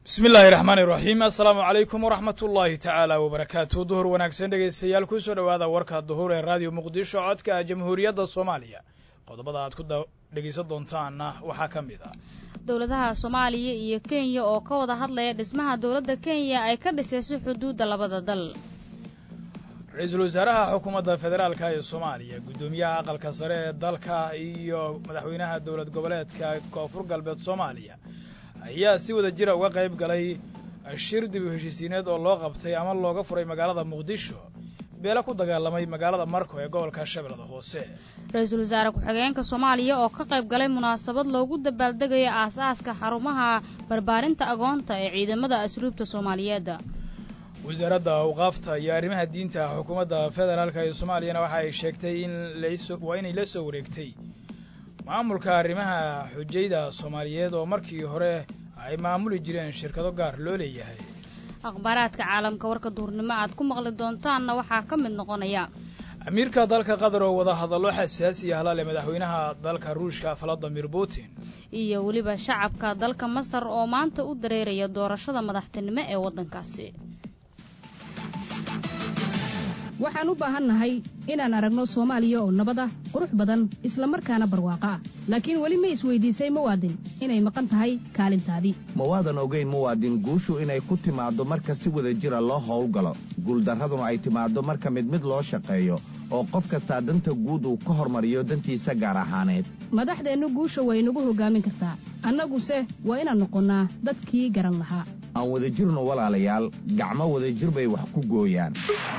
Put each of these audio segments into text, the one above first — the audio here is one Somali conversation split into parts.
bismi illaahi raxmaani raxiim assalaamu calaykum waraxmat ullaahi tacaala wabarakaatu duhur wanaagsan dhegaystayaal kusoo dhowaada warka duhur ee raadiyo muqdisho codka jamhuuriyadda soomaaliya qodobada aad ku dhegaysan doontaanna waxaa ka mid ah dowladaha soomaaliya iyo kenya oo ka wada hadlaya dhismaha dowladda kenya ay ka dhisayso xuduudda labada dal ra-iisul wasaaraha xukuumadda federaalka ee soomaaliya guddoomiyaha aqalka sare ee dalka iyo madaxweynaha dowlad goboleedka koonfur galbeed soomaaliya ayaa si wada jira uga qayb galay shir dib u heshiisiineed oo loo qabtay ama looga furay magaalada muqdisho beelo ku dagaalamay magaalada marko ee gobolka shabeellada hoose ra-iisul wasaare ku-xigeenka soomaaliya oo ka qayb galay munaasabad loogu dabaaldegayo aas-aaska xarumaha barbaarinta agoonta ee ciidamada asluubta soomaaliyeed wasaaradda awqaafta iyo arrimaha diinta xukuumadda federaalka ee soomaaliyana waxa ay sheegtay in waa inay la soo wareegtay maamulka arrimaha xujayda soomaaliyeed oo markii hore ay maamuli jireen shirkado gaar loo leeyahay akhbaaraadka caalamka warka duhurnimo aad ku maqli doontaanna waxaa ka mid noqonaya amiirka dalka qatar oo wada hadallo xasaasi ah lale madaxweynaha dalka ruushka valadimir putin iyo weliba shacabka dalka masar oo maanta u dareeraya doorashada madaxtinimo ee waddankaasi waxaan u baahannahay inaan aragno soomaaliya oo nabad ah qurux badan isla markaana barwaaqo ah laakiin weli ma isweydiisay muwaadin inay maqan tahay kaalintaadii ma waadan ogayn muwaadin guushu inay ku timaaddo marka si wada jira loo howlgalo guuldarraduna ay timaaddo marka mid mid loo shaqeeyo oo qof kastaa danta guud uu ka hormariyo dantiisa gaar ahaaneed madaxdeennu guusha way nagu hoggaamin kartaa annaguse waa inaan noqonnaa dadkii garan lahaa aan wada jirno walaalayaal gacmo wadajir bay wax ku gooyaan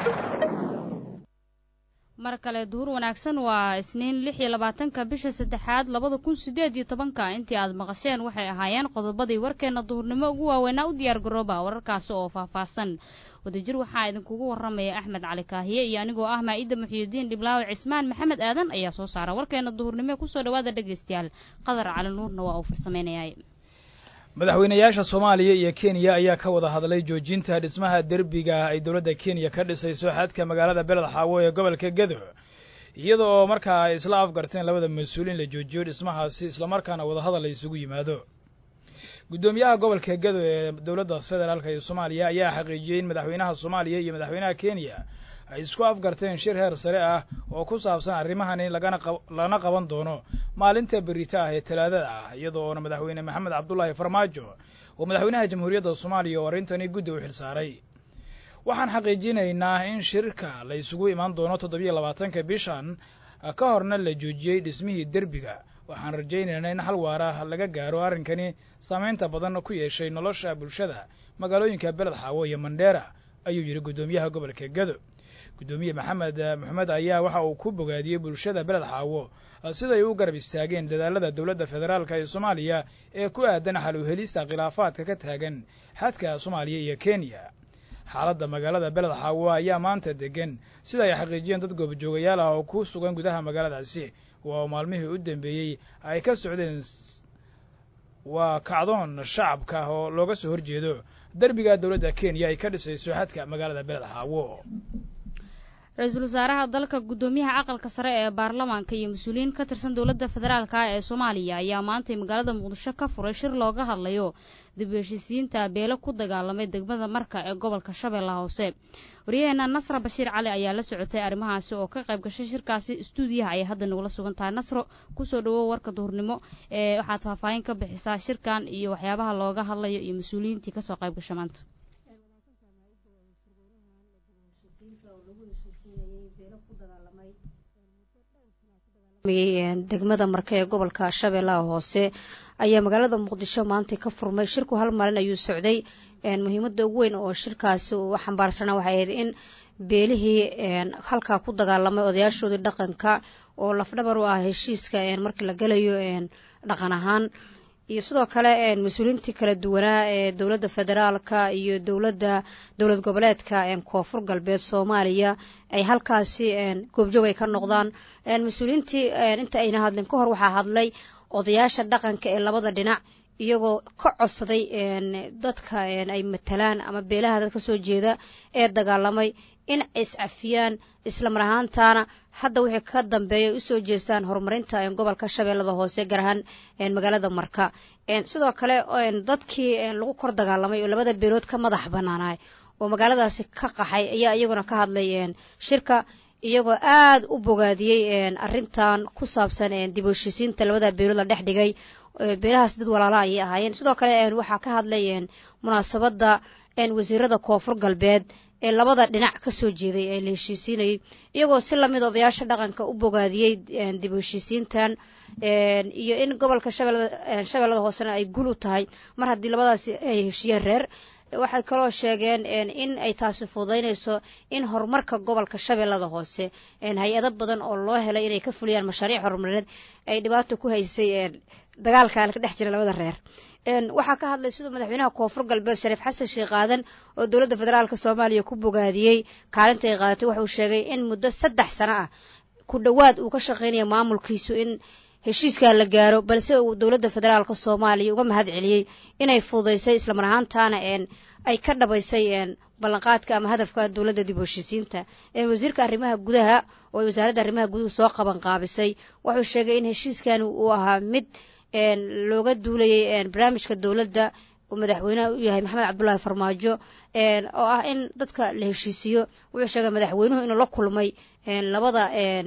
mar kale duhur wanaagsan waa isniin lix iyo labaatanka bisha saddexaad labada kun siddeed iyo tobanka intii aad maqasheen waxay ahaayeen qodobadii warkeenna duhurnimo ugu waaweynaa u diyaar garooba wararkaasi oo faahfaahsan wadajir waxaa idinkugu warramaya axmed cali kaahiye iyo anigoo ah maa-idda muxiyidiin dhiblaawe cismaan maxamed aadan ayaa soo saara warkeenna duhurnimo kusoo dhawaada dhegaystayaal qadar cali nuurna waa uu farsameynayay madaxweynayaasha soomaaliya iyo kenya ayaa ka wada hadlay joojinta dhismaha derbiga ay dowladda kenya ka dhisayso xadka magaalada beled xaawo ee gobolka gedo iyada oo markaa ay isla afgarteen labada mas-uul in la joojiyo dhismahaasi islamarkaana wadahadal la isugu yimaado guddoomiyaha gobolka gedo ee dowladda federaalk ee soomaaliya ayaa xaqiijiyey in madaxweynaha soomaaliya iyo madaxweynaha kenya ay isku afgarteen shir heer sare ah oo ku saabsan arrimahani lagana lana qaban doono maalinta berita ah ee talaadada ah iyada oona madaxweyne maxamed cabdullaahi farmaajo oo madaxweynaha jamhuuriyadda soomaaliya oo arrintani guddi u xilsaaray waxaan xaqiijinaynaa in shirka la isugu imaan doono toddobiyo labaatanka bishan ka horna la joojiyey dhismihii derbiga waxaan rajaynaynaa in hal waara laga gaaro arrinkani saamaynta badan ku yeeshay nolosha bulshada magaalooyinka beled xaawo iyo mandheera ayuu yidhi guddoomiyaha gobolka gedo guddoomiye maxamed moxamed ayaa waxa uu ku bogaadiyey bulshada beled xaawo siday u garab istaageen dadaalada dowladda federaalk ee soomaaliya ee ku aadan xal u helista khilaafaadka ka taagan xadka soomaaliya iyo kenya xaaladda magaalada beled xaawo ayaa maanta degan sida ay xaqiijiyeen dad goobjoogayaal ah oo ku sugan gudaha magaaladaasi waa maalmihii u dambeeyey ay ka socdeen waa kacdoon shacabka oo looga soo horjeedo derbiga dowladda kenya ay ka dhisayso xadka magaalada beled xaawo ra-iisul wasaaraha dalka guddoomiyaha aqalka sare ee baarlamaanka iyo mas-uuliyiin ka tirsan dowladda federaalka ee soomaaliya ayaa maantay magaalada muqdisho ka furay shir looga hadlayo dib u heshiisiinta beelo ku dagaalamay degmada marka ee gobolka shabeellaha hoose waryaheena nasra bashiir cali ayaa la socotay arrimahaasi oo ka qayb gashay shirkaasi istuudiyaha ayay hadda nagula sugan tahay nasro kusoo dhawow warka duhurnimo ee waxaad faahfaahin ka bixisaa shirkan iyo waxyaabaha looga hadlayo iyo mas-uuliyiintii kasoo qayb gasha maanta degmada marka ee gobolka shabeellaha hoose ayaa magaalada muqdisho maantay ka furmay shirku hal maalin ayuu socday muhiimada ugu weyn oo shirkaasi uu xambaarsanaa waxay ahayd in beelihii halkaa ku dagaalamay odayaashoodii dhaqanka oo lafdhabar u ah heshiiska markii la galayo dhaqan ahaan iyo sidoo kale mas-uuliyiintii kala duwanaa ee dowladda federaalka iyo dowladda dowlad goboleedka koonfur galbeed soomaaliya ay halkaasi goobjoog ay ka noqdaan mas-uuliyiintii inta ayna hadlin ka hor waxaa hadlay odayaasha dhaqanka ee labada dhinac iyagoo ka codsaday dadka ay matalaan ama beelaha dad ka soo jeeda ee dagaalamay in ay iscafiyaan islamar ahaantaana hadda wixii ka dambeeya usoo jeestaan horumarinta gobolka shabeellada hoose gaar ahaan magaalada marka sidoo kale dadkii lagu kor dagaalamay oo labada beelood ka madax banaanay oo magaaladaasi ka qaxay ayaa iyaguna ka hadlay shirka iyagoo aada u bogaadiyey arintan ku saabsan dib u heshisiinta labada beelood la dhex dhigay beelahaas dad walaala ayay ahaayeen sidoo kale waxaa ka hadlay munaasabadda wasiirada koonfur galbeed ee labada dhinac ka soo jeeday ee la heshiisiinayay iyagoo si lamid odayaasha dhaqanka u bogaadiyey dib u heshiisiintan iyo in gobolka shabeellada hoosena ay gul u tahay mar haddii labadaasi ay heshiyeen reer waxay kaloo sheegeen in ay taasi fududaynayso in horumarka gobolka shabeellada hoose hay-ado badan oo loo helay inay ka fuliyaan mashaariic horumarineed ay dhibaato ku haysay dagaalkan ka dhex jira labada reer waxaa ka hadlay siduu madaxweynaha koonfur galbeed shariif xasan sheekh aadan oo dowladda federaalk soomaaliya ku bogaadiyey kaalinta ay qaadatay wuxuu sheegay in muddo saddex sano ah ku dhowaad uu ka shaqeynaya maamulkiisu in heshiiskaa la gaaro balse uu dowladda federaalk soomaaliya uga mahad celiyey inay fududaysay islamar ahaantaana ay ka dhabaysay ballanqaadka ama hadafka dowladda dib u heshiisiinta wasiirka arrimaha gudaha oo wasaaradda arrimaha guduhu soo qaban qaabisay wuxuu sheegay in heshiiskan uu ahaa mid looga duulayay barnaamijka dowladda uu madaxweyneha u yahay maxamed cabdulaahi farmaajo oo ah in dadka la heshiisiyo wuxuu sheegay madaxweynuhu inuu la kulmay labada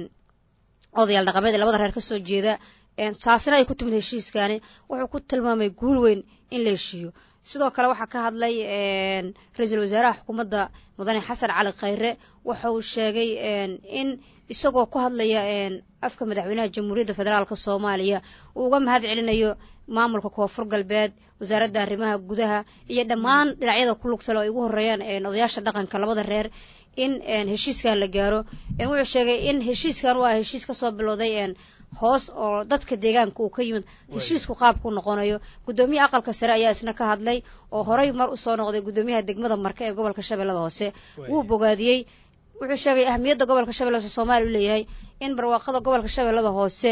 odayaal dhaqameed ee labada reer ka soo jeeda taasina ay ku timid heshiiskani wuxuu ku tilmaamay guul weyn in la heshiiyo sidoo kale waxaa ka hadlay ra-iisul wasaaraha xukuumadda mudane xasan cali khayre waxa uu sheegay in isagoo ku hadlaya afka madaxweynaha jamhuuriyadda federaalk soomaaliya uu uga mahad celinayo maamulka koonfur galbeed wasaaradda arrimaha gudaha iyo dhammaan dhinacyada ku lugtale oo ay ugu horeeyaan odayaasha dhaqanka labada reer in heshiiskan la gaaro wuxuu sheegay in heshiiskan waa heshiis kasoo bilowday hoos oo dadka deegaanka uu ka yimid heshiisku qaabku noqonayo guddoomiyaha aqalka sare ayaa isna ka hadlay oo horey mar usoo noqday guddoomiyaha degmada marka ee gobolka shabeellada hoose wuu bogaadiyey wuxuu sheegay ahamiyadda gobolka shabeellada hoose soomaaliya u leeyahay in barwaaqada gobolka shabeellada hoose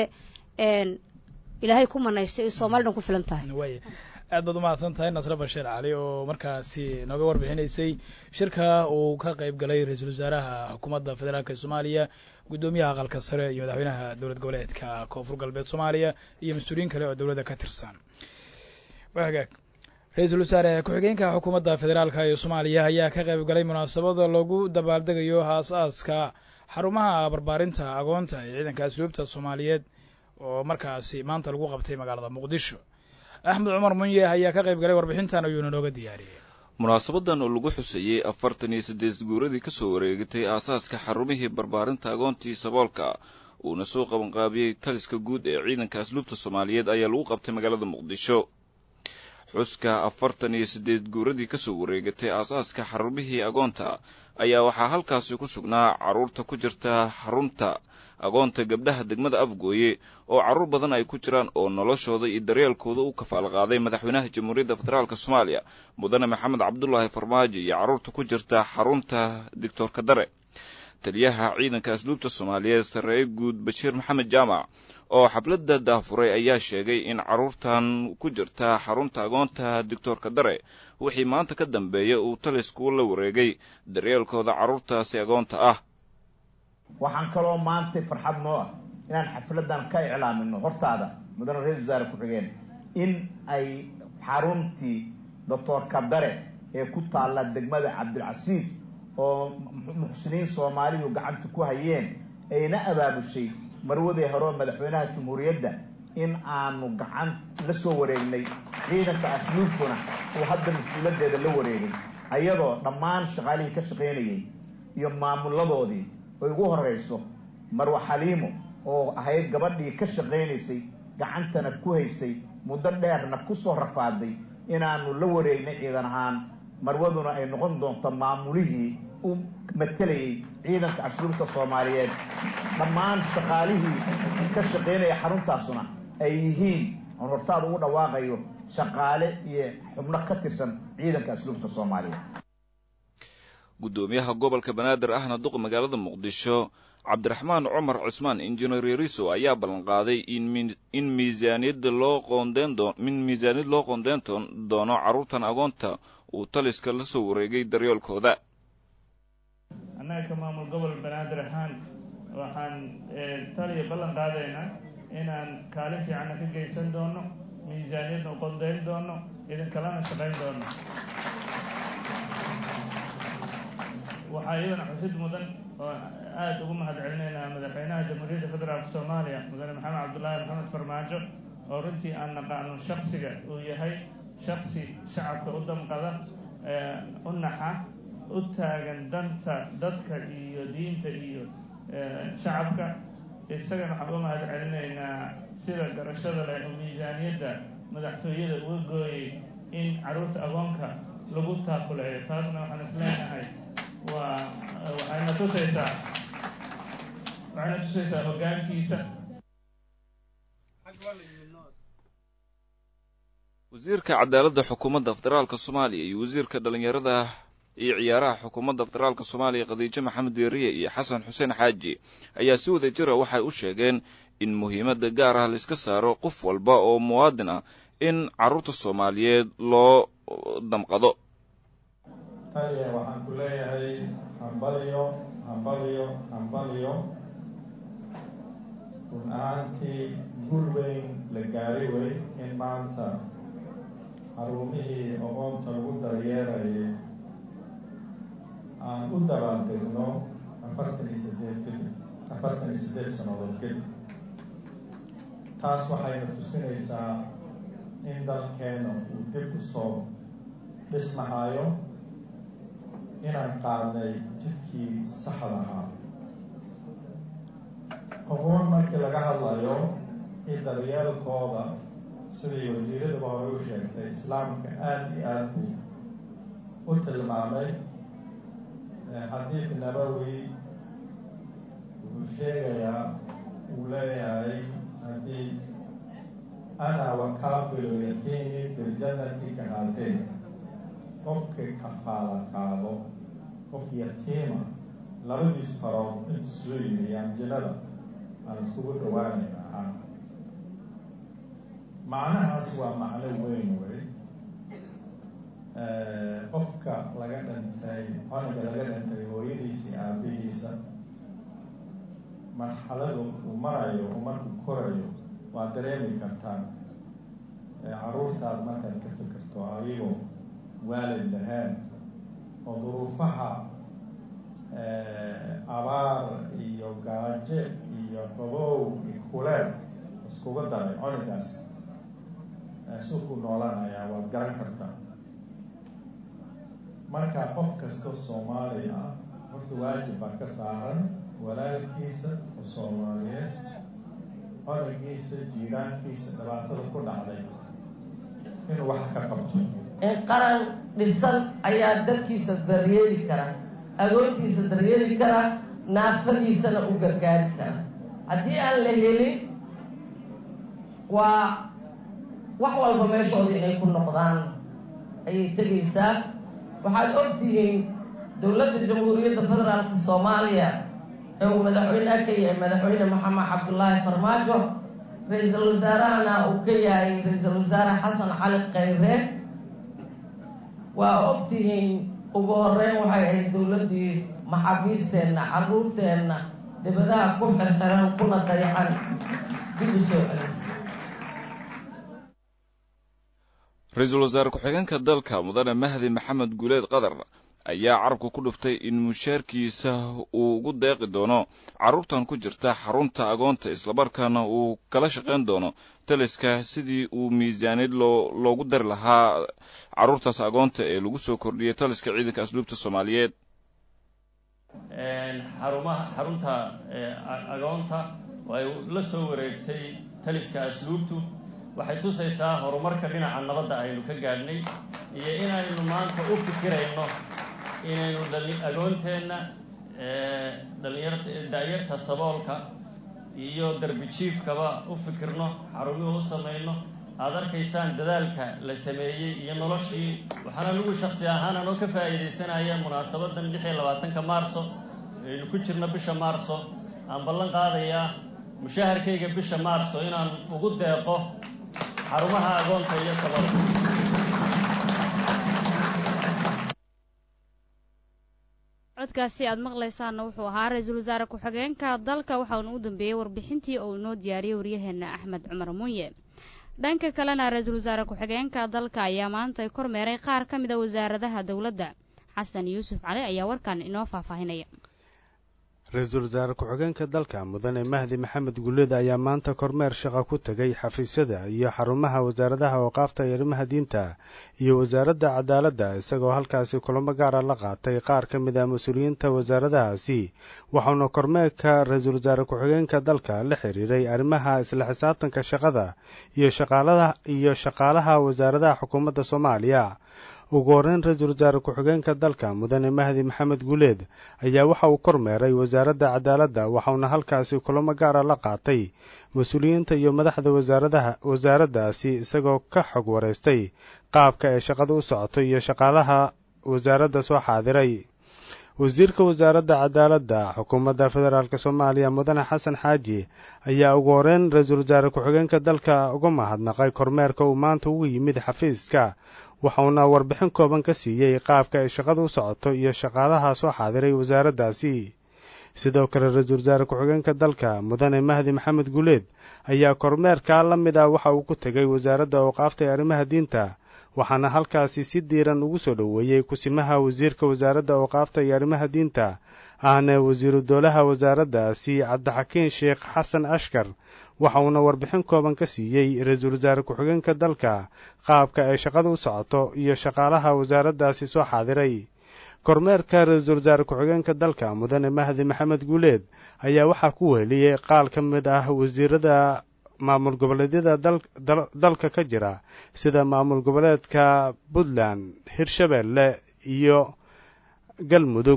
ilaahay ku manaystay soomali dhan ku filan tahay aad baad umahadsan tahay nasre bashiir cali oo markaasi nooga warbixinaysay shirka uu ka qayb galay ra-iisul wasaaraha xukuumadda federaalk ee soomaaliya guddoomiyaha aqalka sare iyo madaxweynaha dowlad goboleedka koonfur galbeed soomaaliya iyo mas-uuliyiin kale oo dowladda ka tirsan waa hagaag ra-iisul wasaare ku-xigeenka xukuumadda federaalk ee soomaaliya ayaa ka qayb galay munaasabada lagu dabaaldegayo aas-aaska xarumaha barbaarinta agoonta ee ciidanka asluubta soomaaliyeed oo markaasi maanta lagu qabtay magaalada muqdisho axmed cumar munye ayaa ka qayb galay warbixintan ayuuna nooga diyaariyey munaasabadan oo lagu xuseeyey afartan iyo saddeed guuradii ka soo wareegatay aasaaska xarumihii barbaarinta agoontii saboolka uuna soo qabanqaabiyey taliska guud ee ciidanka asluubta soomaaliyeed ayaa lagu qabtay magaalada muqdisho xuska afartan iyo siddeed guuradii ka soo wareegatay aasaaska xarumihii agoonta ayaa waxaa halkaasi ku sugnaa carruurta ku jirta xarunta agoonta gabdhaha degmada afgooye oo carruur badan ay ku jiraan oo noloshooda iyo daryeelkooda u kafaal qaaday madaxweynaha jamhuuriyadda federaalk soomaaliya mudane maxamed cabdulaahi farmaajo iyo carruurta ku jirta xarunta doctor kadare taliyaha ciidanka asluubta soomaaliyeed sarreeye guud bashiir maxamed jaamac oo xafladda daafuray ayaa sheegay in carruurtan ku jirta xarunta agoonta doctor kadare wixii maanta ka dambeeya uu talisku la wareegay daryeelkooda carruurtaasi agoonta ah waxaan kaloo maantay farxad noo ah inaan xafladan ka iclaamino hortaada mudane ra-isul wasaare ku-xigeen in ay xaruntii doctor kadare ee ku taalla degmada cabdilcasiis oo muxsiniin soomaaliyu gacanta ku hayeen ayna abaabushay marwadii hore oo madaxweynaha jamhuuriyadda in aanu gacan la soo wareegnay ciidanka asluubtuna uu hadda mas-uuladeeda la wareegay ayadoo dhammaan shaqaalihii ka shaqaynayay iyo maamuladoodii ay ugu horeyso marwa xaliimo oo ahayd gabadhii ka shaqaynaysay gacantana ku haysay muddo dheerna kusoo rafaaday inaanu la wareegnay ciidan ahaan marwaduna ay noqon doonto maamulihii u matelayay ciidanka asluubta soomaaliyeed dhammaan shaqaalihii ka shaqaynaya xaruntaasuna ay yihiin oon hortaada ugu dhawaaqayo shaqaale iyo xubno ka tirsan ciidanka asluubta soomaaliyeed guddoomiyaha gobolka banaadir ahna duqa magaalada muqdisho cabdiraxmaan cumar cusmaan injineer yariso ayaa ballanqaaday in miisaaniyadda loo qoondeyn doo in miisaaniyad loo qoondeyn doono carruurtan agoonta uu taliska la soo wareegay daryoolkooda annaga ka maamul gobol banaadir ahaan waxaan taliya ballan qaadaynaa inaan kaalin fiicanna ka geysan doono miisaaniyadna u qondeyn doono idinkalana shaqayn doono waxaa iyadana xusid mudan oo aada ugu mahad celinaynaa madaxweynaha jamhuuriyadda federaalk soomaaliya mudane maxamed cabdullaahi maxamed farmaajo oo runtii aan naqaano shaksiga uu yahay shaksi shacabka u damqada u naxa u taagan danta dadka iyo diinta iyo shacabka isagana waxaan uga mahad celinaynaa sida garashada leh oo miisaaniyadda madaxtooyada uga gooyay in carruurta agoonka lagu taakuleeyo taasna waxaan isleenahay waa waxayna tusaysaa waxayna tusaysaa hoggaankiisa wasiirka cadaaladda xukuumadda federaalka soomaaliya iyo wasiirka dhalinyarada iyo ciyaaraha xukuumadda federaalka soomaaliya khadiijo maxamed deeriye iyo xasan xuseen xaaji ayaa si wada jira waxay u sheegeen in muhiimadda gaar ah laiska saaro qof walba oo muwaadin ah in carruurta soomaaliyeed loo damqado taliya waxaan ku leeyahay hambalyo hambalyo hambalyo run ahaantii guul weyn la gaari wey in maanta xarumihii oqoonta lagu daryeerayay aan u dabaaldegno afartan iyo sideed kadib afartan iyo siddeed sannadood kadib taas waxayna tusinaysaa in dalkeena uu dib u soo dhismahayo inaan qaadnay jidkii saxda ahaa oqoon markii laga hadlayo in daryeelkooda sidii wasiiraduba hore u sheegtay islaamka aada iyo aada buu u tilmaamay xadiid nabowi wuxuu sheegayaa uu leeyahay haddii ana wakaafilu yatiimi biljannati ka haateen qofka kafaala qaado qof yatiima labadiis farood intu soo yimiyaan jannada aan iskugu dhawaanayna ah macnahaas waa macno weyn wey qofka laga dhintay coniga laga dhintay hooyadiisa iyo aabihiisa marxaladu uu marayo uu markuu korayo waa dareemi kartaan carruurtaad markaad ka fikirto ayagoo waalid lahayn oo duruufaha abaar iyo gaajo iyo qabow iyo kuleel iskuga daray conigaas suku noolanayaa waad garan kartaa marka qof kastoo soomaali ah horta waajib baa ka saaran walaalkiisa oo soomaaliyeed conigiisa jiiraankiisa dhibaatada ku dhacday inuu wax ka qabto in qaran dhisan ayaa dadkiisa daryeeli kara agoontiisa daryeeli kara naafadiisana u gargaari kara haddii aan la helin waa wax walba meeshooda inay ku noqdaan ayay tegaysaa waxaad ogtihiin dowladda jamhuuriyadda federaalka soomaaliya ee uu madaxweyneha ka yahay madaxweyne maxamed cabdullaahi farmaajo ra-iisul wasaarahana uu ka yahay ra-iisul wasaare xasan cali khayre waa ogtihiin ugu horeyn waxay ahayd dowladdii maxaabiisteenna carruurteenna dibadaha ku xirxiran kuna dayacan dib u soo celis ra-iisul wasaare ku-xigeenka dalka mudane mahdi maxamed guuleed qatar ayaa carabka ku dhuftay in mushaarkiisa uu ugu deeqi doono carruurtan ku jirta xarunta agoonta islamarkaana uu kala shaqayn doono taliska sidii uu miisaaniyad loo loogu dari lahaa carruurtaas agoonta ee lagu soo kordhiyay taliska ciidanka asluubta soomaaliyeed xarumaha xarunta agoonta oo ay la soo wareegtay taliska asluubtu waxay tusaysaa horumarka dhinaca nabadda aynu ka gaadhnay iyo inaynu maanta u fikirayno inaynu agoonteenna dhalinyar daayarta saboolka iyo darbi jiifkaba u fikirno xarumihii u samayno aada arkaysaan dadaalka la sameeyey iyo noloshii waxaana anigu shaksi ahaan anoo ka faa'iidaysanaya munaasabadan lix iyo labaatanka maarso aynu ku jirno bisha maarso aan ballan qaadayaa mushaharkayga bisha maarso inaan ugu deeqo xarumaha agoonta iyo saboolka codkaasi aad maqlaysaanna wuxuu ahaa ra-iisul wasaare ku-xigeenka dalka waxauna u dambeeyey warbixintii uu inoo diyaariyey waryaheena axmed cumar munye dhanka kalena ra-iisul wasaare ku-xigeenka dalka ayaa maanta kormeeray qaar ka mida wasaaradaha dowladda xasan yuusuf cali ayaa warkan inoo faahfaahinaya ra-iisul wasaare ku-xigeenka dalka mudane mahdi maxamed guleed ayaa maanta kormeer shaqa ku tegay xafiisyada iyo xarumaha wasaaradaha awqaafta iyo arrimaha diinta iyo wasaaradda cadaaladda isagoo halkaasi kulamo gaara la qaatay qaar ka mid ah mas-uuliyiinta wasaaradahaasi waxauna kormeerka ra-iisul wasaare ku-xigeenka dalka la xiriiray arrimaha isla xisaabtanka shaqada iyo shaqaalada iyo shaqaalaha wasaaradaha xukuumadda soomaaliya ugu horreyn ra-iisul wasaare ku-xigeenka dalka mudane mahdi maxamed guleed ayaa waxa uu kormeeray wasaaradda cadaaladda waxauna halkaasi kulamo gaara la qaatay mas-uuliyiinta iyo madaxda wasaaradaha wasaaraddaasi isagoo ka xog waraystay qaabka ay shaqada u socoto iyo shaqaalaha wasaaradda soo xaadiray wasiirka wasaaradda cadaaladda xukuumadda federaalk soomaaliya mudane xasan xaaji ayaa ugu horreyn ra-iisul wasaare ku-xigeenka dalka uga mahadnaqay kormeerka uu maanta ugu yimid xafiiska waxauna warbixin kooban ka siiyey qaabka ay shaqada u socoto iyo shaqaalaha soo xaadiray wasaaraddaasi sidoo kale ra-iisul wasaare ku-xigeenka dalka mudane mahdi maxamed guleed ayaa kormeerkaa la mid ah waxa uu ku tegay wasaaradda awqaafta ee arrimaha diinta waxaana halkaasi si diiran ugu soo dhoweeyey kusimaha wasiirka wasaaradda awqaafta iyo arrimaha diinta ahna wasiiru dowlaha wasaaraddaasi cabdixakiin sheekh xasan ashkar waxa uuna warbixin kooban ka siiyey ra-iisul wasaare ku-xigeenka dalka qaabka ay shaqada u socoto iyo shaqaalaha wasaaraddaasi soo xaadiray kormeerka ra-iisul wasaare ku-xigeenka dalka mudane mahdi maxamed guuleed ayaa waxaa ku weheliyey qaal ka mid ah wasiirada maamul goboleedyada dalka ka jira sida maamul goboleedka puntland hirshabeelle iyo galmudug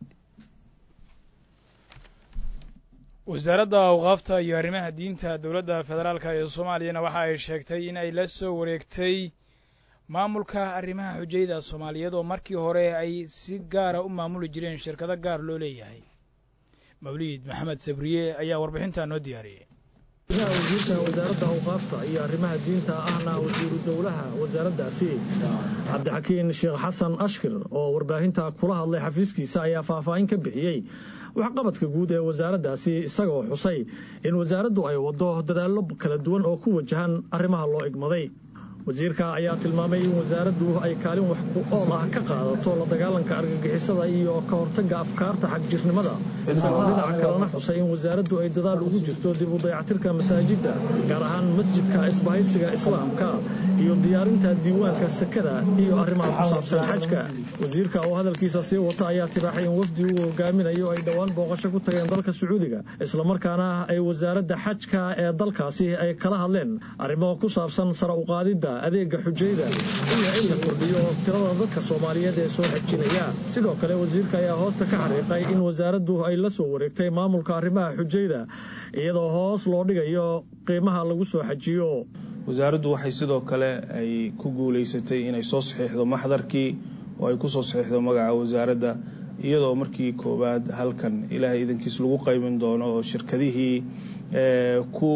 wasaaradda awqaafta iyo arrimaha diinta dowladda federaalka ee soomaaliyana waxa ay sheegtay in ay la soo wareegtay maamulka arrimaha xujayda soomaaliyeed oo markii hore ay si gaara u maamuli jireen shirkado gaar loo leeyahay mawliid maxamed sabriye ayaa warbixintaa noo diyaariyey wasiirka wasaaradda awqaafta iyo arrimaha diinta ahna wasiiru dowlaha wasaaraddaasi cabdixakiin sheekh xasan ashkir oo warbaahinta kula hadlay xafiiskiisa ayaa faahfaahin ka bixiyey waxqabadka guud ee wasaaraddaasi isagoo xusay in wasaaraddu ay waddo dadaallo kala duwan oo ku wajahan arrimaha loo igmaday wasiirka ayaa tilmaamay in wasaaraddu ay kaalin wax ku ool ah ka qaadato la dagaalanka argagixisada iyo ka hortagga afkaarta xagjirnimada isagoo dhinaca kalena xusay in wasaaraddu ay dadaal ugu jirto dib u dayactirka masaajidda gaar ahaan masjidka isbahaysiga islaamka iyo diyaarinta diiwaanka sakada iyo arrimaha ku saabsan xajka wasiirka oo hadalkiisa sii wata ayaa tibaaxay in wafdi uu hogaaminayo ay dhowaan booqasho ku tageen dalka sacuudiga islamarkaana ay wasaaradda xajka ee dalkaasi ay kala hadleen arrimo ku saabsan sara uqaadidda adeega xujayda iyo in la kordhiyo tirada dadka soomaaliyeed ee soo xajinaya sidoo kale wasiirka ayaa hoosta ka xariiqay in wasaaraddu ay la soo wareegtay maamulka arrimaha xujayda iyadoo hoos loo dhigayo qiimaha lagu soo xajiyo wasaaraddu waxay sidoo kale ay ku guulaysatay inay soo saxiixdo maxdarkii oo ay ku soo saxiixdo magaca wasaaradda iyadoo markii koowaad halkan ilaahay idankiis lagu qayban doono oo shirkadihii ku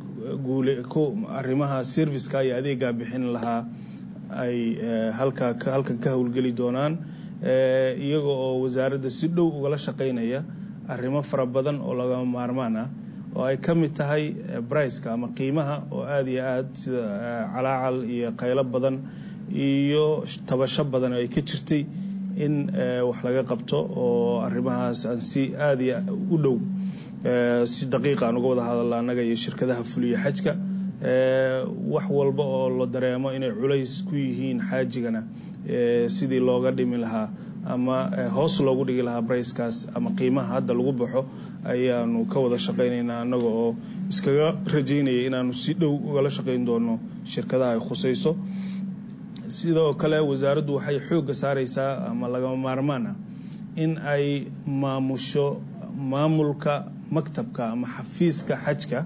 arrimaha serviceka iyo adeegaa bixin lahaa ay halka halkan ka howlgeli doonaan iyaga oo wasaaradda si dhow ugala shaqaynaya arrimo fara badan oo lagama maarmaan ah oo ay ka mid tahay briceka ama qiimaha oo aada iyo aad sida calaacal iyo qaylo badan iyo tabasho badan ay ka jirtay in wax laga qabto oo arrimahaas aan si aada iyo u dhow si daqiiqa aan uga wada hadalla annaga iyo shirkadaha fuliya xajka wax walba oo la dareemo inay culays ku yihiin xaajigana sidii looga dhimi lahaa ama hoos loogu dhigi lahaa bricekaas ama qiimaha hadda lagu baxo ayaanu ka wada shaqaynaynaa annaga oo iskaga rajaynaya inaanu si dhow ugala shaqayn doono shirkadaha ay khusayso sidoo kale wasaaraddu waxay xoogga saaraysaa ama lagama maarmaan ah in ay maamusho maamulka maktabka ama xafiiska xajka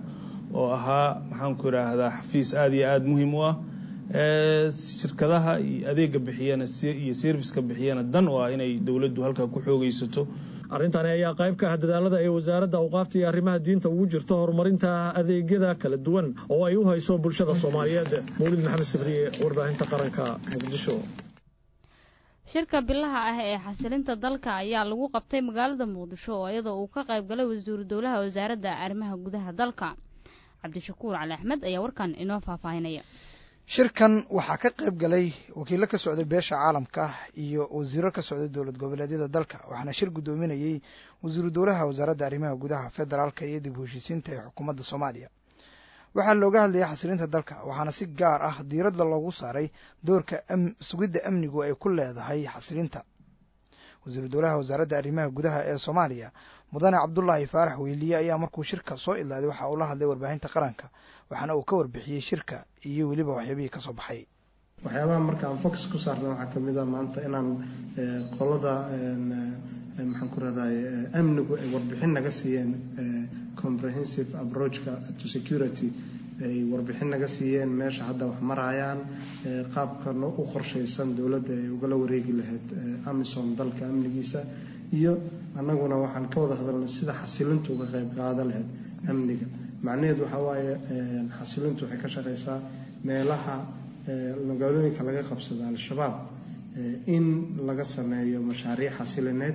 oo ahaa maxaanku idhaahdaa xafiis aada iyo aada muhiim u ah shirkadaha iyo adeega bixiyana iyo serviska bixiyana dan oo ah inay dowladdu halkaa ku xoogaysato arrintani ayaa qayb ka ah dadaalada ay wasaaradda awqaafta iyo arrimaha diinta ugu jirto horumarinta adeegyada kala duwan oo ay u hayso bulshada soomaaliyeed mawlid maxamed sabriye warbaahinta qaranka muqdisho shirka bilaha ah ee xasilinta dalka ayaa lagu qabtay magaalada muqdisho oo iyadoo uu ka qayb galay wasiiru dowlaha wasaaradda arrimaha gudaha dalka cabdishakuur cali axmed ayaa warkan inoo faahfaahinaya shirkan waxaa ka qayb galay wakiilo ka socday beesha caalamka iyo wasiiro ka socday dowlad goboleedyada dalka waxaana shir guddoominayey wasiiru dowlaha wasaaradda arrimaha gudaha federaalka iyo dib u heshiisiinta ee xukuumadda soomaaliya waxaa looga hadlayay xasilinta dalka waxaana si gaar ah diiradda loogu saaray doorka sugidda amnigu ay ku leedahay xasilinta wasiiru dowlaha wasaaradda arrimaha gudaha ee soomaaliya mudane cabdulaahi faarax weyliye ayaa markuu shirka soo idlaaday waxa uu la hadlay warbaahinta qaranka waxaana uu ka warbixiyey shirka iyo weliba waxyaabihii ka soo baxay waxyaabaha marka aan focus ku saarna waxaa kamid a maanta inaan qolada maxaan ku rahday amnigu ay warbixin naga siiyeen comprehensive approachka to security ay warbixin naga siiyeen meesha hadda wax marayaan qaabka u qorshaysan dowladda ay ugala wareegi lahayd amisom dalka amnigiisa iyo annaguna waxaan ka wada hadalnay sida xasilintu uga qayb qaada lahayd amniga macnaheedu waxaa waaye xasilintu waxay ka shaqaysaa meelaha magaalooyinka laga qabsada al-shabaab in laga sameeyo mashaariic xasilineed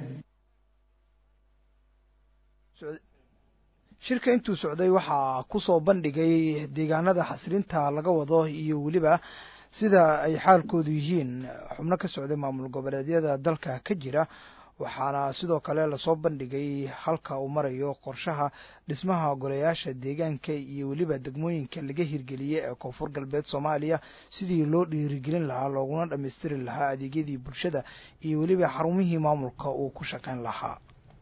shirka intuu socday waxaa kusoo bandhigay deegaanada xasilinta laga wado iyo weliba sida ay xaalkoodu yihiin xubno ka socday maamul goboleedyada dalka ka jira waxaana sidoo kale lasoo bandhigay halka uu marayo qorshaha dhismaha golayaasha deegaanka iyo weliba degmooyinka laga hirgeliyey ee koonfur galbeed soomaaliya sidii loo dhiirigelin lahaa looguna dhammaystiri lahaa adeegyadii bulshada iyo weliba xarumihii maamulka uu ku shaqayn lahaa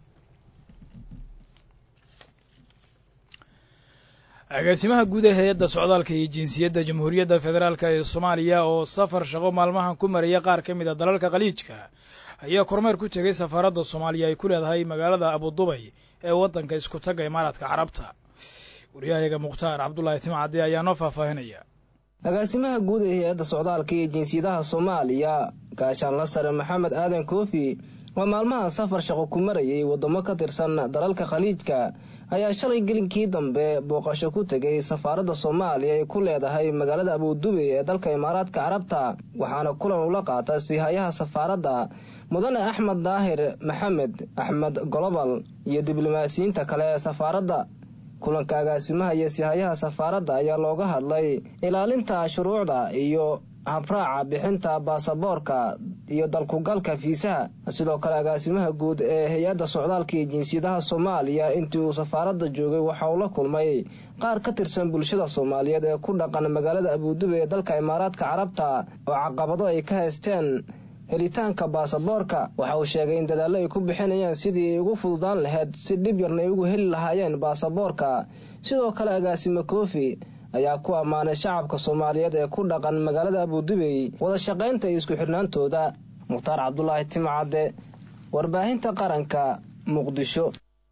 agaasimaha guud ee hay-adda socdaalka iyo jinsiyadda jamhuuriyadda federaalk ee soomaaliya oo safar shaqo maalmahan ku maraya qaar ka mid a dalalka khaliijka ayaa kormeer ku tegay safaaradda soomaaliya ay ku leedahay magaalada abudubay ee waddanka isku tagga imaaraadka carabta wariyahayaga mukhtaar cabdulaahi timcadde ayaa noo faahfaahinaya agaasimaha guud ee hay-adda socdaalka iyo jinsiyadaha soomaaliya gaashaanla sare maxamed aadan koofi waa maalmahan safar shaqo ku marayay waddamo ka tirsan dalalka khaliijka ayaa shalay gelinkii dambe booqasho ku tegay safaaradda soomaaliya ay ku leedahay magaalada abudubey ee dalka imaaraadka carabta waxaana kulan ula qaata sihayaha safaaradda mudane axmed daahir maxamed axmed golobal iyo diblomaasiyiinta kale ee safaaradda kulanka agaasimaha iyo sihayaha safaaradda ayaa looga hadlay ilaalinta shuruucda iyo habraaca bixinta baasaboorka iyo dalkugalka fiisaha sidoo kale agaasimaha guud ee hay-adda socdaalka iyo jinsiyadaha soomaaliya intii uu safaaradda joogay waxa uu la kulmay qaar ka tirsan bulshada soomaaliyeed ee ku dhaqan magaalada abudube ee dalka imaaraadka carabta oo caqabado ay ka haysteen helitaanka baasaboorka waxa uu sheegay in dadaallo ay ku bixinayaan sidii ay ugu fududaan lahayd si dhib yarna ay ugu heli lahaayeen baasaboorka sidoo kale agaasime koofi ayaa ku ammaanay shacabka soomaaliyeed ee ku dhaqan magaalada abudubey wada shaqaynta iyo isku xidhnaantooda mukhtaar cabdulaahi timcadde warbaahinta qaranka muqdisho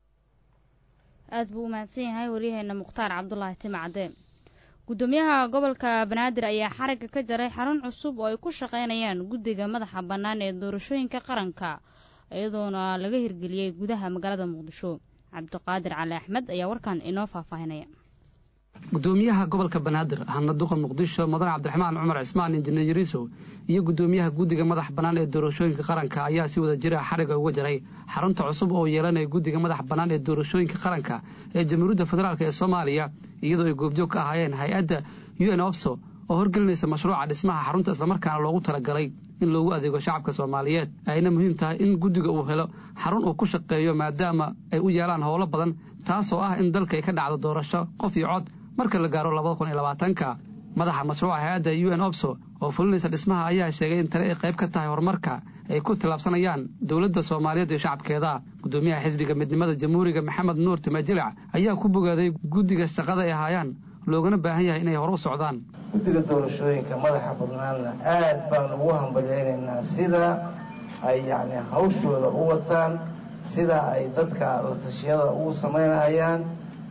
aad buu u mahadsan yahay waryaheena mukhtaar cabdulaahi timcadde guddoomiyaha gobolka banaadir ayaa xarigga ka jaray xarun cusub oo ay ku shaqaynayaan guddiga madaxa bannaan ee doorashooyinka qaranka iyadoona laga hirgeliyey gudaha magaalada muqdisho cabdiqaadir cali axmed ayaa warkan inoo faahfaahinaya gudoomiyaha gobolka banaadir ahna duqa muqdisho mudane cabdiraxmaan cumar cismaan injineer yariiso iyo gudoomiyaha guddiga madax bannaan ee doorashooyinka qaranka ayaa si wada jira xariga uga jaray xarunta cusub oo yeelanaya guddiga madax bannaan ee doorashooyinka qaranka ee jamhuuriyadda federaalk ee soomaaliya iyadoo ay goobjoog ka ahaayeen hay-adda u n opso oo horgelinaysa mashruuca dhismaha xarunta islamarkaana loogu talagalay in loogu adeego shacabka soomaaliyeed ayna muhiim tahay in guddiga uu helo xarun uu ku shaqeeyo maadaama ay u yeelaan howlo badan taasoo ah in dalka ay ka dhacdo doorasho qof iyo cod marka la gaaro labada kun iyo labaatanka madaxa mashruuca hay-adda u n opso oo fulinaysa dhismaha ayaa sheegay in tani ay qayb ka tahay horumarka ay ku tillaabsanayaan dowladda soomaaliyeed iyo shacabkeeda gudoomiyaha xisbiga midnimada jamhuuriga maxamed nuur timajilic ayaa ku bogaaday guddiga shaqada ay haayaan loogana baahan yahay inay hore u socdaan guddiga doorashooyinka madaxa badnaanna aad baan ugu hambalyaynaynaa sida ay yacni hawshooda u wataan sida ay dadka la tashiyada ugu samaynayaan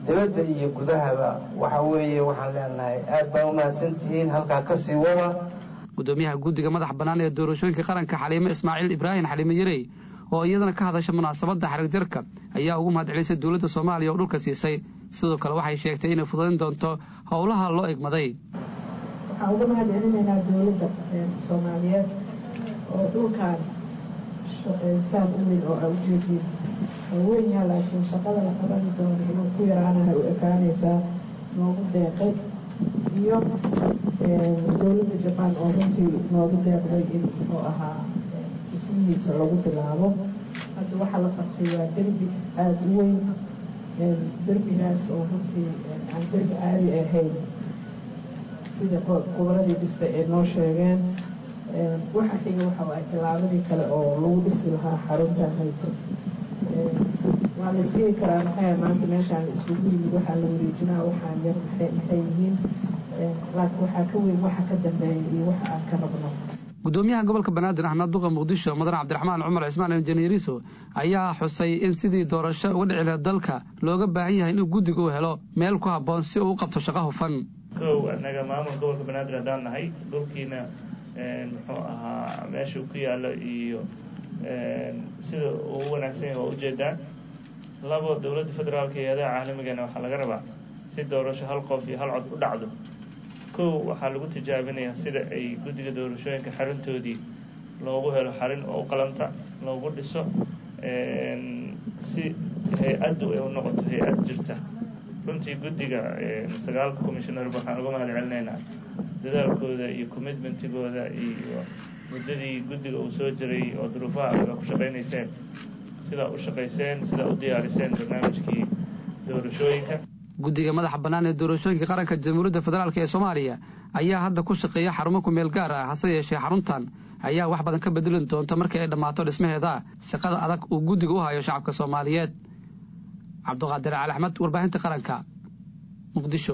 dibadda iyo gudahaba waxa weeye waxaan leenahay aad baa u mahadsantihiin halkaa ka sii wada gudoomiyaha guddiga madax bannaan ee doorashooyinka qaranka xaliime ismaaciil ibraahim xaliime yarey oo iyadana ka hadasha munaasabadda xarigjarka ayaa ugu mahadcelisay dowladda soomaaliya oo dhulka siisay sidoo kale waxay sheegtay inay fududayn doonto howlaha loo egmaday waxaan uga mahad celinaynaa dowladda soomaaliyeed oo dhulkan saan u weyn oo aa ujeediin oo weyn yaha laakiin shaqada la qaban doono inuu ku yaraanahay u ekaanaysaa noogu deeqay iyo dowladda jabaan oo runtii noogu deeqday in oo ahaa dhismihiisa lagu bilaabo hadda waxaa la qabtay waa derbi aada u weyn derbigaas oo runtii aan derbi caadi ahayn sida goboladii dhista ay noo sheegeen waxa xiga waxa waay tilaabadii kale oo lagu dhisi lahaa xaruntan hayto waa la isdhigi karaa maxay maanta meeshaan la iskugu yimid waxaa la wareejinaa waxaan yar maxay maxay yihiin laakiin waxaa ka weyn waxa ka dambeeya iyo waxa aan ka rabno gudoomiyaha gobolka banaadir axmed duqa muqdisho mudan cabdiraxmaan cumar cismaan injineeriso ayaa xusay in sidii doorasho uga dhici lahayd dalka looga baahan yahay inuu guddiga u helo meel ku habboon si uu u qabto shaqo hufan kow annaga maamul gobolka banaadir haddaan nahay dhulkiina muxuu ahaa meeshuu ku yaallo iyo sida uu u wanaagsan yahay waa ujeedaan labo dowladda federaalka iyo hay-adaha caalamigana waxaa laga rabaa si doorasho hal qof iyo hal cod u dhacdo kow waxaa lagu tijaabinayaa sida ay guddiga doorashooyinka xaruntoodii loogu helo xarin oo u qalanta loogu dhiso si hay-addu ay u noqoto hay-ad jirta runtii guddiga sagaalka commissionerba waxaan uga mahad celinaynaa dadaalkooda iyo commitmentigooda iyo muddadii guddiga uu soo jiray oo duruufaha adaga ku shaqaynayseen sidaa u shaqayseen sidaa u diyaariseen barnaamijkii doorashooyinka guddiga madaxa bannaan ee doorashooyinka qaranka jamhuuriyadda federaalk ee soomaaliya ayaa hadda ku shaqeeya xarumo ku meel gaar ah hase yeeshee xaruntan ayaa wax badan ka bedelin doonta markii ay dhammaato dhismaheeda shaqada adag uu guddiga u hayo shacabka soomaaliyeed cabduqaadir cali axmed warbaahinta qaranka muqdisho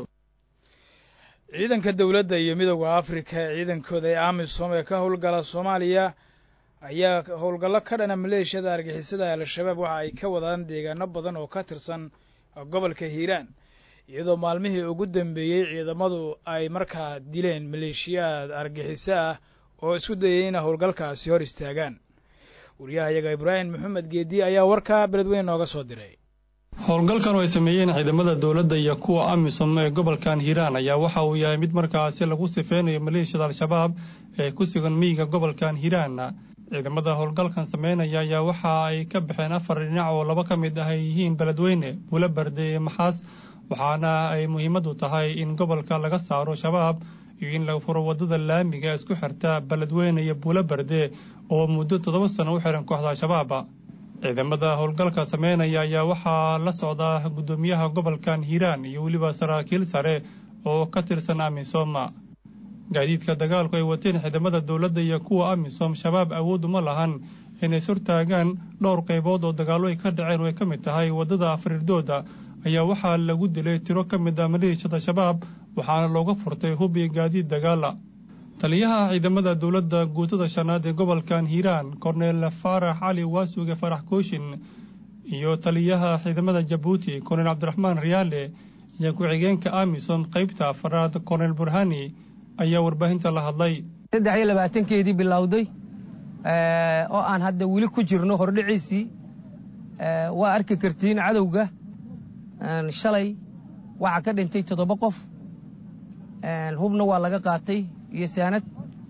ciidanka dowladda iyo midooda afrika ee ciidankooda ee amisom ee ka howlgala soomaaliya ayaa howlgallo ka dhana maleeshiyada argixisada al-shabaab waxa ay ka wadaan deegaano badan oo ka tirsan gobolka hiiraan iyadoo maalmihii ugu dambeeyey ciidamadu ay markaa dileen maleeshiyaad argixiso ah oo isku dayay ina howlgalkaasi hor istaagaan wariyahayaga ibraahim maxamed geedi ayaa warkaa beledweyn nooga soo diray howlgalkan oo ay sameeyeen ciidamada dowladda iyo kuwa amisom ee gobolkan hiiraan ayaa waxa uu yahay mid markaasi lagu sifeynayo maleeshiyada al-shabaab ee ku sugan miyiga gobolkan hiiraan ciidamada howlgalkan sameynaya ayaa waxa ay ka baxeen afar dhinac oo laba ka mid ah ay yihiin beledweyne buulo barde ee maxaas waxaana ay muhiimadu tahay in gobolka laga saaro shabaab iyo in la furo waddada laamiga isku xirta beledweyne iyo buulo barde oo muddo toddoba sano u xihan kooxda al-shabaab ciidamada howlgalka sameynaya ayaa waxaa la socdaa guddoomiyaha gobolkan hiiraan iyo weliba saraakiil sare oo ka tirsan amisom gaadiidka dagaalku ay wateen ciidamada dowladda iyo kuwa amisom shabaab awood uma lahan inay surtaagaan dhowr qaybood oo dagaallo ay ka dhaceen oo ay ka mid tahay waddada afriirdooda ayaa waxaa lagu dilay tiro ka mid ah maleeshiyada shabaab waxaana looga furtay hub iyo gaadiid dagaala taliyaha ciidamada dowladda guutada shanaad ee gobolkan hiiraan korneel faarax cali waasuge farax kooshin iyo taliyaha ciidamada jabuuti korneel cabdiraxmaan riyaale iyo ku-xigeenka amisom qaybta afaraad korneel burhani ayaa warbaahinta la hadlay saddex iyo labaatankeedii bilowday oo aan hadda weli ku jirno hordhiciisii waa arki kartiin cadowga shalay waxaa ka dhintay toddoba qof hubna waa laga qaatay iyo saanad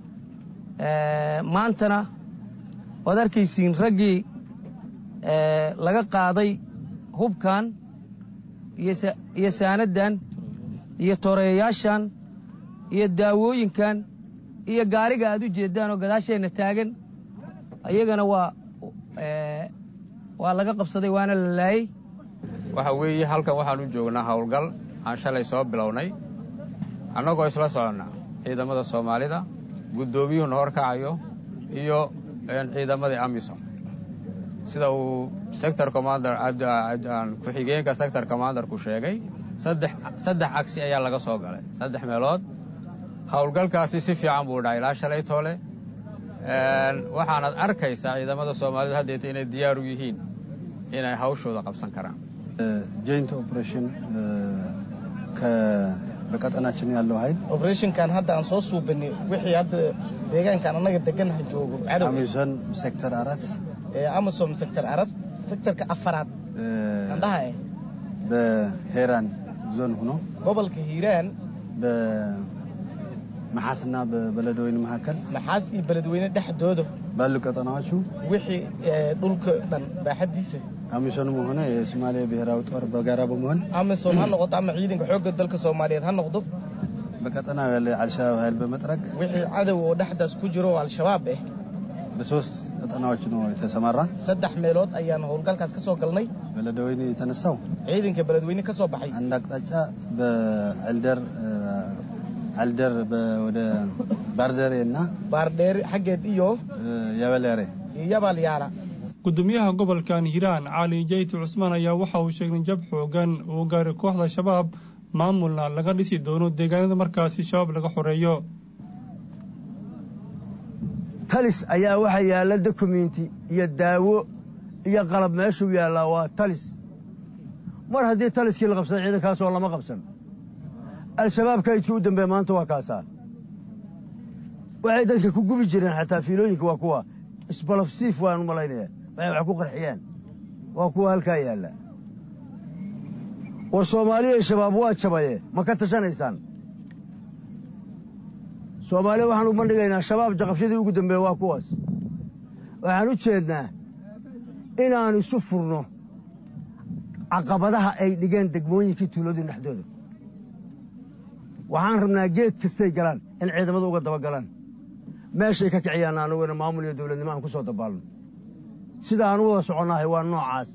maantana waad arkaysiin raggii laga qaaday hubkan iyo saanaddan iyo toreeyayaashan iyo daawooyinkan iyo gaariga aad u jeeddaan oo gadaasheenna taagan iyagana waa waa laga qabsaday waana la laayey waxa weeye halkan waxaan u joognaa howlgal aan shalay soo bilownay annagoo isla soconnaa ciidamada soomaalida guddoomiyuhuna horkacayo iyo ciidamadii amisom sida uu sector commander ku-xigeenka sector commanderku sheegay saddex cagsi ayaa laga soo galay saddex meelood howlgalkaasi si fiican buu dhaca ilaa shalay toole waxaanaad arkaysaa ciidamada soomaalida haddeeta inay diyaar u yihiin inay hawshooda qabsan karaan ጆይንት ኦፕሬሽን በቀጠናችን ያለው ኃይል ኦፕሬሽንkan hadda aan soo suubinay wixii hadda deegaankan annaga deganaha joogo amisom sector arat amisom sector arat sectorka afaraad andhaha eh በሄራን ዞን ሆኖ gobolka hiiraan በመሓስና በበለደወይን መካከል maxaas iyo beledweyne dhexdooda ባሉ ቀጠናዎቹ wixii dhulka dhan baaxadiisa አሚሶንም ሆነ የሶማሌ ብሔራዊ ጦር በጋራ በመሆን amisom ha noqoto ama ciidanka xoogga dalka soomaaliyeed ha noqdo በቀጠናው ያለ አልሸባብ ኃይል በመጥረግ wixii cadow oo dhexdaas ku jiro oo al-shabaab eh በሶስት ቀጠናዎች ነው የተሰማራ saddex meelood ayaan howlgalkaas ka soo galnay በለደወይን የተነሳው ciidanka beledweyne ka soo baxay አንድ አቅጣጫ በአልደር አልደር ወደ ባርደሬ እና baardheeri xaggeed iyo ያበሌሬ iyo yabalyaala gudoomiyaha gobolkan hiiraan cali jayti cusmaan ayaa waxa uu sheegay jab xoogan uu gaaray kooxda shabaab maamulna laga dhisi doono deegaanada markaasi shabaab laga xoreeyo talis ayaa waxa yaalla dokumenti iyo daawo iyo qalab meeshuu yaallaa waa talis mar haddii taliskii la qabsada ciidankaasoo lama qabsan al-shabaab kaydkii u dambeeya maanta waa kaasaa waxay dadka ku gubi jireen xataa fiilooyinka waa kuwa isbalafsiif waan u malaynayaa waxay wax ku qarxiyaan waa kuwa halkaa yaalla war soomaaliya shabaab waa jabaye ma ka tashanaysaan soomaaliya waxaan u bandhigaynaa shabaab jaqafyadii ugu dambeeya waa kuwaas waxaan u jeednaa inaan isu furno caqabadaha ay dhigeen degmooyinkii tuuladii dhexdooda waxaan rabnaa geed kastay galaan in ciidamadu uga daba galaan meeshay ka kiciyaan anuguna maamul iyo dowladnimo aan ku soo dabaalno sida aan u wada soconnahay waa noocaas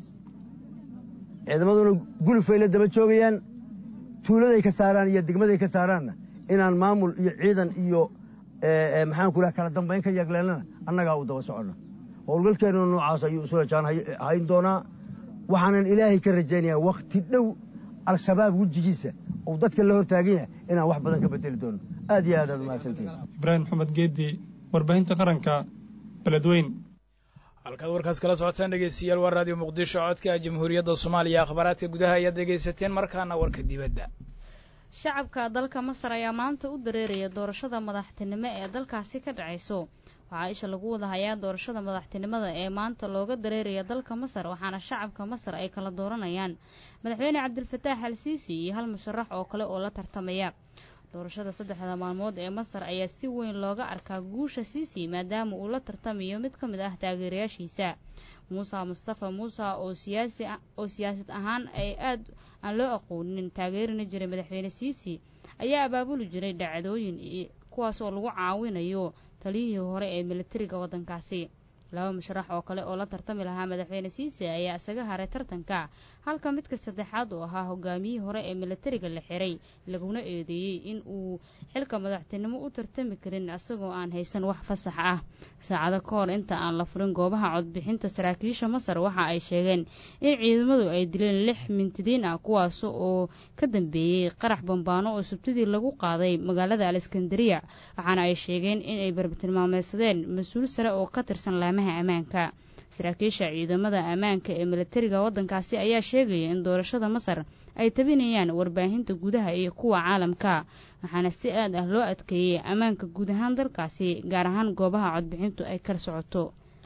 ciidamaduna gulufay la daba joogayaan tuuladay ka saaraan iyo degmaday ka saaraanna inaan maamul iyo ciidan iyo maxaan ku laha kala dambayn ka yagleelnana annagaa u daba soconna howlgalkeennuna noocaas ayuu isu rajaan hayn doonaa waxaanan ilaahay ka rajaynayaa wakhti dhow al-shabaab wejigiisa uu dadka la hortaagan yahay inaan wax badan ka bedeli doono aad iyo aad aad umahadsantihin ibraahim maxamed geedi warbaahinta qaranka beledweyn halkaad warkaas kala socotaan dhegeystayaal waa raadiyo muqdisho codka jamhuuriyadda soomaaliya akhbaaraadka gudaha ayaad dhegaysateen markaana warka dibadda shacabka dalka masar ayaa maanta u dareeraya doorashada madaxtinimo ee dalkaasi ka dhacayso waxaa isha lagu wada hayaa doorashada madaxtinimada ee maanta looga dareeraya dalka masar waxaana shacabka masar ay kala dooranayaan madaxweyne cabdilfataax al siisi iyo hal musharax oo kale oo la tartamaya doorashada saddexda maalmood ee masar ayaa si weyn looga arkaa guusha siisi maadaama uu la tartamayo mid ka mid ah taageerayaashiisa muuse mustafa muuse oo siyaasi oo siyaasad ahaan ay aad aan loo aqoonin taageerina jiray madaxweyne siisi ayaa abaabuli jiray dhacdooyin kuwaas oo lagu caawinayo taliyihii hore ee militariga waddankaasi laba musharax oo kale oo la tartami lahaa madaxweyne siise ayaa isaga haray tartanka halka midka saddexaad oo ahaa hogaamiyihii hore ee militariga la xiray laguna eedeeyey in uu xilka madaxtinimo u tartami karin isagoo aan haysan wax fasax ah saacado ka hor inta aan la furin goobaha codbixinta saraakiisha masar waxa ay sheegeen in ciidamadu ay dileen lix mintidiin ah kuwaas oo ka dambeeyey qarax bambaano oo subtidii lagu qaaday magaalada aleskandariya waxaana ay sheegeen inay bartilmaameedsadeen mas-uul sare oo ka tirsan laamaha ammaanka saraakiisha ciidamada ammaanka ee militariga waddankaasi ayaa sheegaya in doorashada masar ay tabinayaan warbaahinta gudaha iyo kuwa caalamka waxaana si aad ah loo adkeeyey ammaanka guud ahaan dalkaasi gaar ahaan goobaha codbixintu ay kala socoto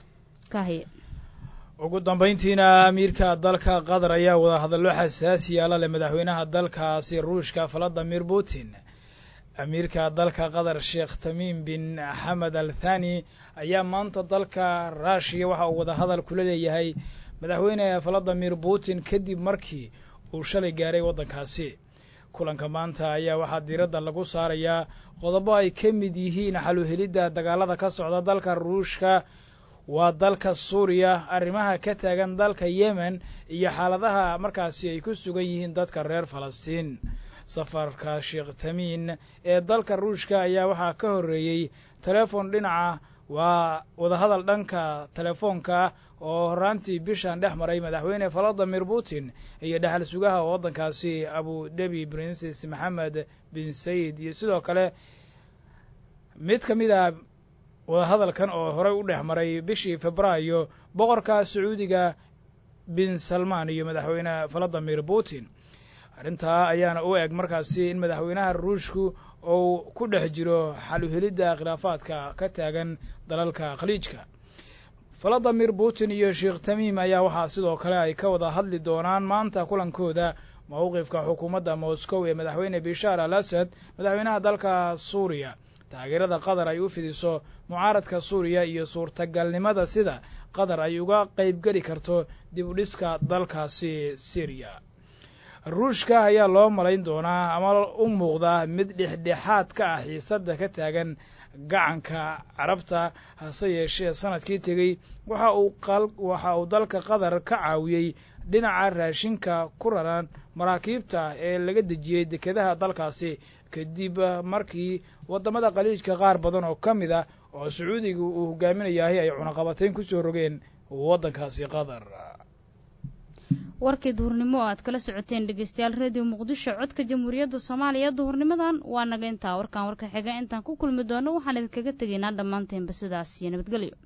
kahy ugu dambayntiina amiirka dalka qatar ayaa wada hadallo xasaasiya la leh madaxweynaha dalkaasi ruushka valadimir putin amiirka dalka qatar sheekh tamiim bin xamed al thani ayaa maanta dalka ruushiya waxa uu wada hadal kula leeyahay madaxweyne valadimir putin kadib markii uu shalay gaaray waddankaasi kulanka maanta ayaa waxaa diiradda lagu saarayaa qodobo ay ka mid yihiin xaluhelidda dagaalada ka socda dalka ruushka waa dalka suuriya arrimaha ka taagan dalka yemen iyo xaaladaha markaasi ay ku sugan yihiin dadka reer falastiin safarka sheekh tamiin ee dalka ruushka ayaa waxaa ka horreeyey telefon dhinaca waa wadahadal dhanka telefoonka oo horaantii bishan dhex maray madaxweyne valadimir putin iyo dhexal sugaha waddankaasi abu dhabi princes maxamed bin sayid iyo sidoo kale mid ka mid a wadahadalkan oo horey u dhex maray bishii febraayo boqorka sacuudiga bin salman iyo madaxweyne valadimir putin arrintaa ayaana u eg markaasi in madaxweynaha ruushku uu ku dhex jiro xaluhelidda khilaafaadka ka taagan dalalka khaliijka valadimir putin iyo sheekh tamiim ayaa waxaa sidoo kale ay ka wada hadli doonaan maanta kulankooda mowqifka xukuumadda moscow ee madaxweyne bishaar al asad madaxweynaha dalka suuriya taageerada qatar ay u fidiso mucaaradka suuriya iyo suurtagalnimada sida qatar ay uga qaybgeli karto dib u dhiska dalkaasi syriya ruushka ayaa loo malayn doonaa ama u muuqdaa mid dhexdhexaad ka ah xiisadda ka taagan gacanka carabta hase yeeshee sanadkii tegey waxa uu waxa uu dalka qatar ka caawiyey dhinaca raashinka ku raran maraakiibta ee laga dejiyey dekedaha dalkaasi kadib markii waddamada khaliijka qaar badan oo ka mid ah oo sacuudiga uu hogaaminayahay ay cunaqabatayn ku soo rogeen waddankaasi qatar warkii duhurnimo oo aad kala socoteen dhegeystayaal radio muqdisho codka jamhuuriyadda soomaaliya duhurnimadan waa naga intaa warkaan warka xiga intaan ku kulmi doono waxaan idinkaga tegaynaa dhammaanteenba sidaas iyo nabadgelyo